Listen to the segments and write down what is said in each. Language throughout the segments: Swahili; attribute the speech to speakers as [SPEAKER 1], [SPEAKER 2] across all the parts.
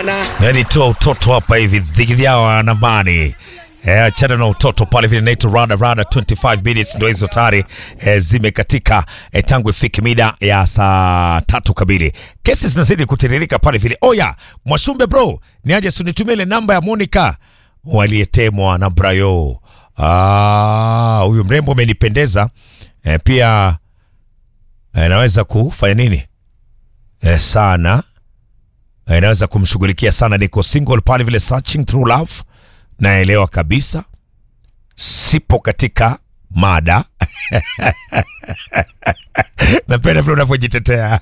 [SPEAKER 1] sana.
[SPEAKER 2] Yani toa utoto hapa hivi dhidi yao anamani Eh, achana na utoto pale vile naitwa rada rada 25 minutes ndo hizo tayari eh, zimekatika eh, tangu ifike mida ya saa tatu kamili. Kesi zinazidi kutiririka pale vile. Oya, Mwashumbe bro, niaje sunitumie ile namba ya Monica waliyetemwa na Brayo. Ah, huyu mrembo amenipendeza. Eh, pia eh, naweza kufanya nini? Eh, sana Eh, naweza kumshughulikia sana. Niko single pale vile, searching through love. Naelewa kabisa, sipo katika mada napenda vile unavyojitetea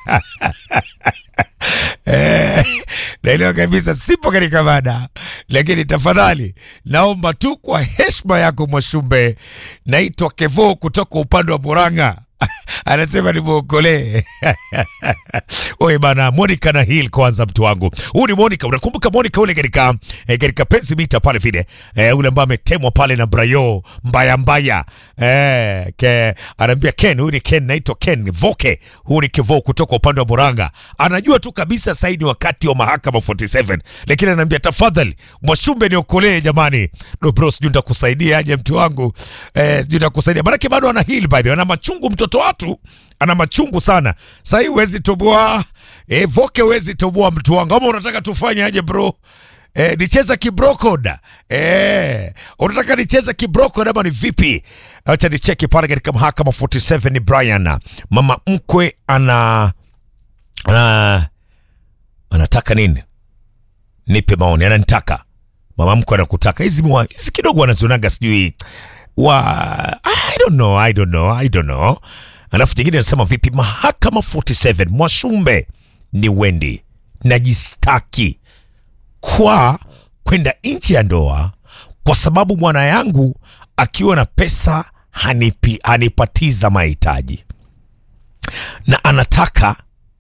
[SPEAKER 2] Eh, naelewa kabisa sipo katika mada, lakini tafadhali naomba tu kwa heshima yako Mwashumbe, naitwa Kevo kutoka upande wa Murang'a anasema nimwokolee. Oye bana, Monica na Hill kwanza, mtu wangu huu ni Monica. Unakumbuka Monica ule katika eh, katika penzi mita pale vile eh, ule ambaye ametemwa pale na Brayo mbaya mbaya eh, ke, anaambia Ken, huyu ni Ken, naitwa Ken Voke, huu ni Kevo kutoka upande wa Murang'a. Anajua tu kabisa sasa ni wakati wa mahakama 47, lakini anaambia tafadhali Mwashumbe niokolee jamani. No bro, sijui nitakusaidia aje mtu wangu eh, sijui nitakusaidia maanake bado ana Hill by the way, ana machungu mtoto watu ana machungu sana. Sasa hii huwezi toboa e, Voke huwezi toboa mtu wangu, ama unataka tufanye aje bro? E, nicheza kibrokoda e, unataka nicheza kibrokoda ama ni vipi? Acha nicheki pale katika mahakama 47 ni Brian mama mkwe ana, ana anataka nini? Nipe maoni, ananitaka mama mkwe anakutaka hizi mwa- hizi kidogo wanazionaga sijui wa I don't know, I don't know, I don't know. Alafu jingine anasema vipi, mahakama 47 Mwashumbe ni Wendi, najistaki kwa kwenda nchi ya ndoa kwa sababu mwana yangu akiwa na pesa hanipi, hanipatiza mahitaji na anataka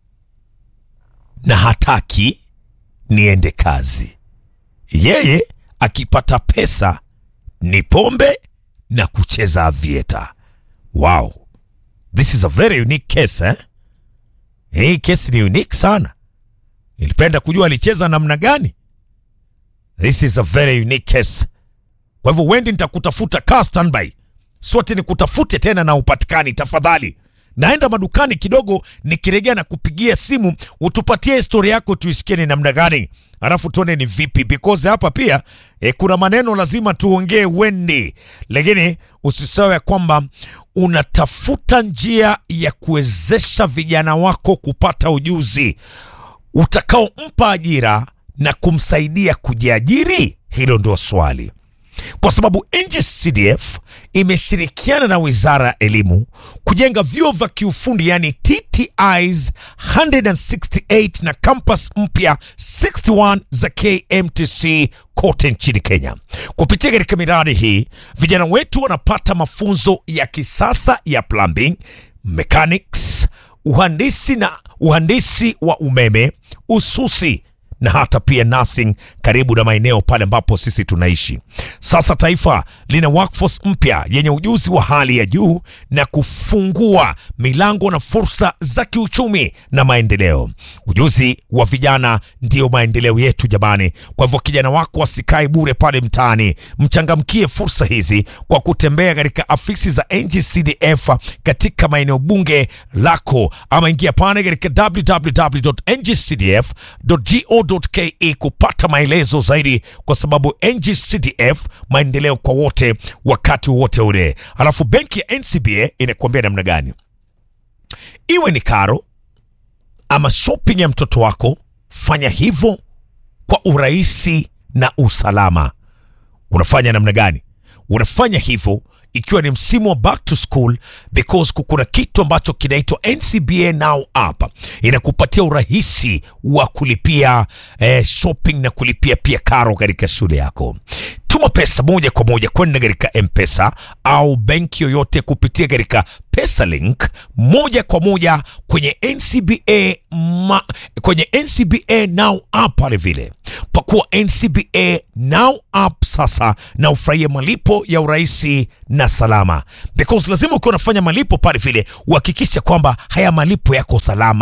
[SPEAKER 2] na hataki niende kazi. Yeye akipata pesa ni pombe na kucheza avieta. Wow, this is a very unique case eh? Hii kesi ni unique sana. Nilipenda kujua alicheza namna gani. This is a very unique case. Kwa hivyo Wendi, nitakutafuta kaa standby, sote nikutafute tena na upatikani tafadhali. Naenda madukani kidogo, nikirejea na kupigia simu utupatie historia yako tuisikie ni namna gani, alafu tuone ni vipi, because hapa pia e, kuna maneno lazima tuongee Wendi, lakini usisahau ya kwamba unatafuta njia ya kuwezesha vijana wako kupata ujuzi utakaompa ajira na kumsaidia kujiajiri. Hilo ndio swali kwa sababu NGCDF imeshirikiana na Wizara ya Elimu kujenga vyuo vya kiufundi yani TTIs 168 na campus mpya 61 za KMTC kote nchini Kenya. Kupitia katika miradi hii, vijana wetu wanapata mafunzo ya kisasa ya plumbing, mechanics, uhandisi na uhandisi wa umeme, ususi na hata pia nursing karibu na maeneo pale ambapo sisi tunaishi. Sasa taifa lina workforce mpya yenye ujuzi wa hali ya juu na kufungua milango na fursa za kiuchumi na maendeleo. Ujuzi wa vijana ndio maendeleo yetu jamani. Kwa hivyo kijana wako asikae bure pale mtaani, mchangamkie fursa hizi kwa kutembea katika afisi za NGCDF katika maeneo bunge lako, ama ingia pale katika www.ngcdf.go.ke kupata maelezo zaidi, kwa sababu NGCDF maendeleo kwa wote wakati wote ule. Alafu benki ya NCBA inakuambia namna gani, iwe ni karo ama shopping ya mtoto wako, fanya hivyo kwa urahisi na usalama. Unafanya namna gani? Unafanya hivyo ikiwa ni msimu wa back to school because kuna kitu ambacho kinaitwa NCBA Now App inakupatia urahisi wa kulipia eh, shopping na kulipia pia karo katika shule yako. Tuma pesa moja kwa moja kwenda katika M-Pesa au benki yoyote kupitia katika PesaLink moja kwa moja kwenye NCBA ma, kwenye NCBA Now app pale vile. Pakua NCBA Now app sasa na ufurahie malipo ya urahisi na salama, because lazima ukiwa unafanya malipo pale vile uhakikishe kwamba haya malipo yako salama.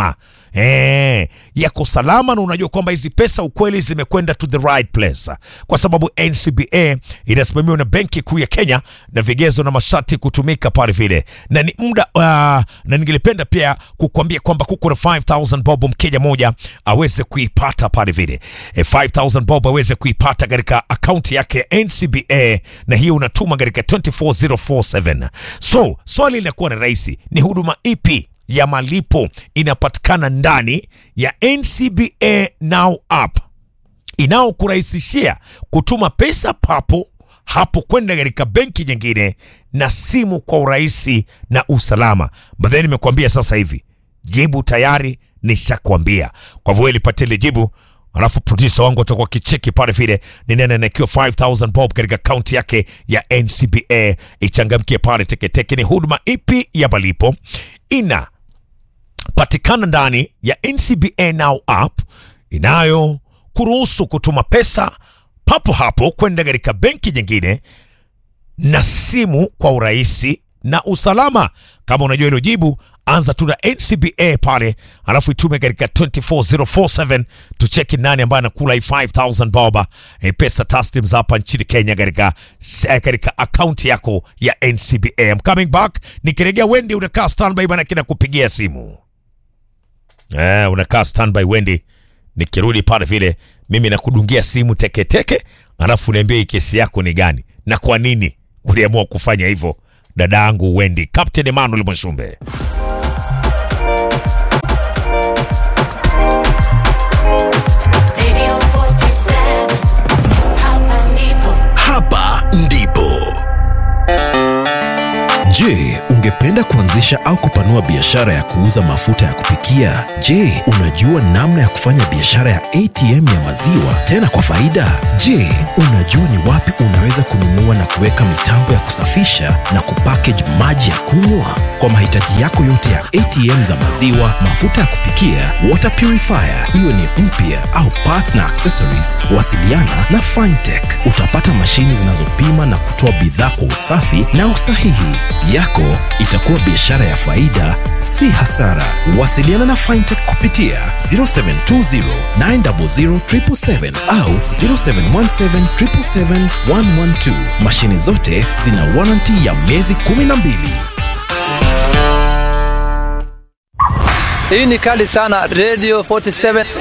[SPEAKER 2] eh, yako salama na unajua kwamba hizi pesa ukweli zimekwenda to the right place, kwa sababu NCBA inasimamiwa na Benki Kuu ya Kenya na vigezo na masharti kutumika pale vile, na ni muda uh, na ningelipenda pia kukuambia kwamba kuko na 5000 bob mkenya moja aweze kuipata pale vile e, 5000 bob aweze kuipata katika akaunti yake ya NCBA, na hiyo unatuma katika 24047. So swali linakuwa ni rahisi, ni huduma ipi ya malipo inapatikana ndani ya NCBA Now app inayokurahisishia kutuma pesa papo hapo kwenda katika benki nyingine na simu kwa urahisi na usalama. Badheni nimekuambia sasa hivi jibu tayari nishakwambia. Kwa hivyo lipatie ile jibu, alafu producer wangu atakuwa kicheki pale vile ni nene anaekiwa 5000 bob katika akaunti yake ya NCBA. Ichangamkie pale teketeke. Ni huduma ipi ya malipo ina patikana ndani ya NCBA Now app inayo kuruhusu kutuma pesa papo hapo kwenda katika benki nyingine na simu kwa urahisi na usalama. Kama unajua hilo jibu, anza tu na NCBA pale, alafu itume katika 24047 tucheki nani ambaye anakula hii 5000 bob e, pesa taslim za hapa nchini Kenya katika eh, katika akaunti yako ya NCBA. I'm coming back, nikirejea Wendy unakaa standby bana, kina kupigia simu eh, unakaa standby Wendy, nikirudi pale vile mimi nakudungia simu teketeke teke, alafu niambie hii kesi yako ni gani na kwa nini uliamua kufanya hivyo, dada yangu Wendy. Captain Emmanuel Mwashumbe.
[SPEAKER 1] Radio 47 hapa ndipo
[SPEAKER 3] Hapa ndipo. Je, ungependa kuanzisha au kupanua biashara ya kuuza mafuta ya kupikia? Je, unajua namna ya kufanya biashara ya ATM ya maziwa tena kwa faida? Je, unajua ni wapi unaweza kununua na kuweka mitambo ya kusafisha na kupackage maji ya kunywa? Kwa mahitaji yako yote ya ATM za maziwa, mafuta ya kupikia, water purifier, iwe ni mpya au parts na accessories, wasiliana na Fintech. Utapata mashini zinazopima na kutoa bidhaa kwa usafi na usahihi. Yako itakuwa biashara ya faida, si hasara. Wasiliana na Fintech kupitia 0720 900 777 au 0717 777 112. Mashini zote zina warranty ya miezi 12.
[SPEAKER 4] Hii ni kali sana Radio 47.
[SPEAKER 1] Radio 47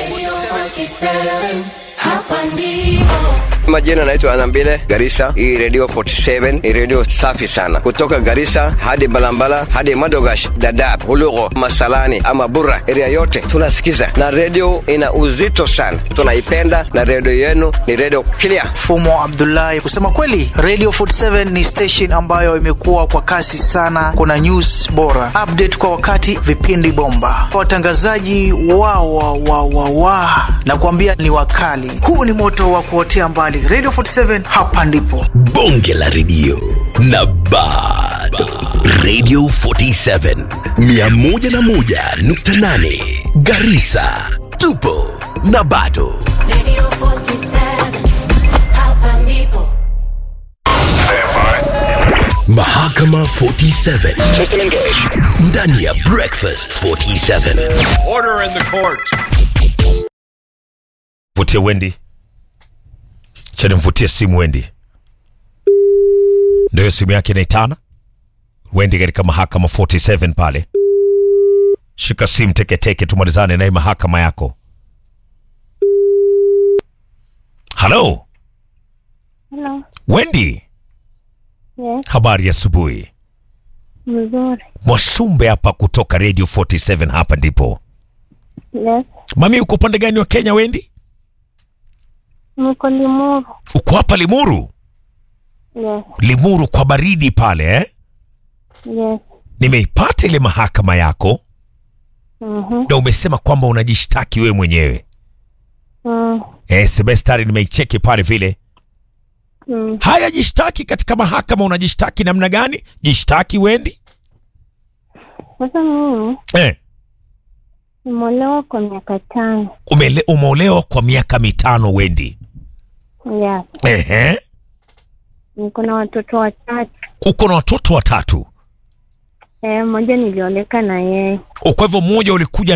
[SPEAKER 1] hapa ndipo
[SPEAKER 5] Majina naitwa Anambile Garissa. Hii radio 47 ni radio safi sana, kutoka Garissa hadi Balambala hadi Madogash, Dadaab, Hulugo, Masalani ama Burra, area yote tunasikiza, na radio ina uzito sana, tunaipenda na radio yenu ni radio clear.
[SPEAKER 6] Fumo Abdullahi. Kusema kweli, Radio 47 ni station ambayo imekuwa kwa kasi sana. Kuna news bora, update kwa wakati, vipindi bomba, watangazaji wa wa wa wa wa na kuambia ni wakali. Huu ni moto wa kuotea mbali. Radio 47 hapa ndipo.
[SPEAKER 3] bonge la redio na bado radio 47 101.8 garisa tupo na bado
[SPEAKER 1] Radio 47 hapa ndipo
[SPEAKER 3] mahakama 47 ndani ya breakfast 47
[SPEAKER 2] Vutie Wendy, chani mvutie simu Wendy, ndio simu yake inaitana Wendy katika mahakama 47 pale. Shika simu teketeke, tumalizane naye mahakama yako. Halo
[SPEAKER 7] Hello.
[SPEAKER 2] Wendy,
[SPEAKER 7] Yes,
[SPEAKER 2] habari ya asubuhi.
[SPEAKER 7] mzuri.
[SPEAKER 2] Mwashumbe hapa kutoka Radio 47, hapa ndipo.
[SPEAKER 7] Yes,
[SPEAKER 2] Mami, uko upande gani wa Kenya Wendy?
[SPEAKER 7] niko Limuru.
[SPEAKER 2] Uko hapa Limuru?
[SPEAKER 7] Yes,
[SPEAKER 2] Limuru kwa baridi pale eh?
[SPEAKER 7] yes.
[SPEAKER 2] Nimeipata ile mahakama yako
[SPEAKER 7] Mhm.
[SPEAKER 2] na umesema kwamba unajishtaki wewe mwenyewe.
[SPEAKER 7] Mm.
[SPEAKER 2] Eh, semestari nimeicheki pale vile.
[SPEAKER 7] Mm.
[SPEAKER 2] Haya, jishtaki katika mahakama. Unajishtaki namna gani? Jishtaki Wendi.
[SPEAKER 7] Sasa mimi
[SPEAKER 2] Eh,
[SPEAKER 7] nimeolewa kwa miaka tano.
[SPEAKER 2] umele, umeolewa kwa miaka mitano Wendi.
[SPEAKER 7] Yes,
[SPEAKER 2] Ehe,
[SPEAKER 7] niko na watoto watatu.
[SPEAKER 2] uko na watoto watatu.
[SPEAKER 7] Eh, mmoja nilioleka na yeye.
[SPEAKER 2] Kwa hivyo mmoja ulikuja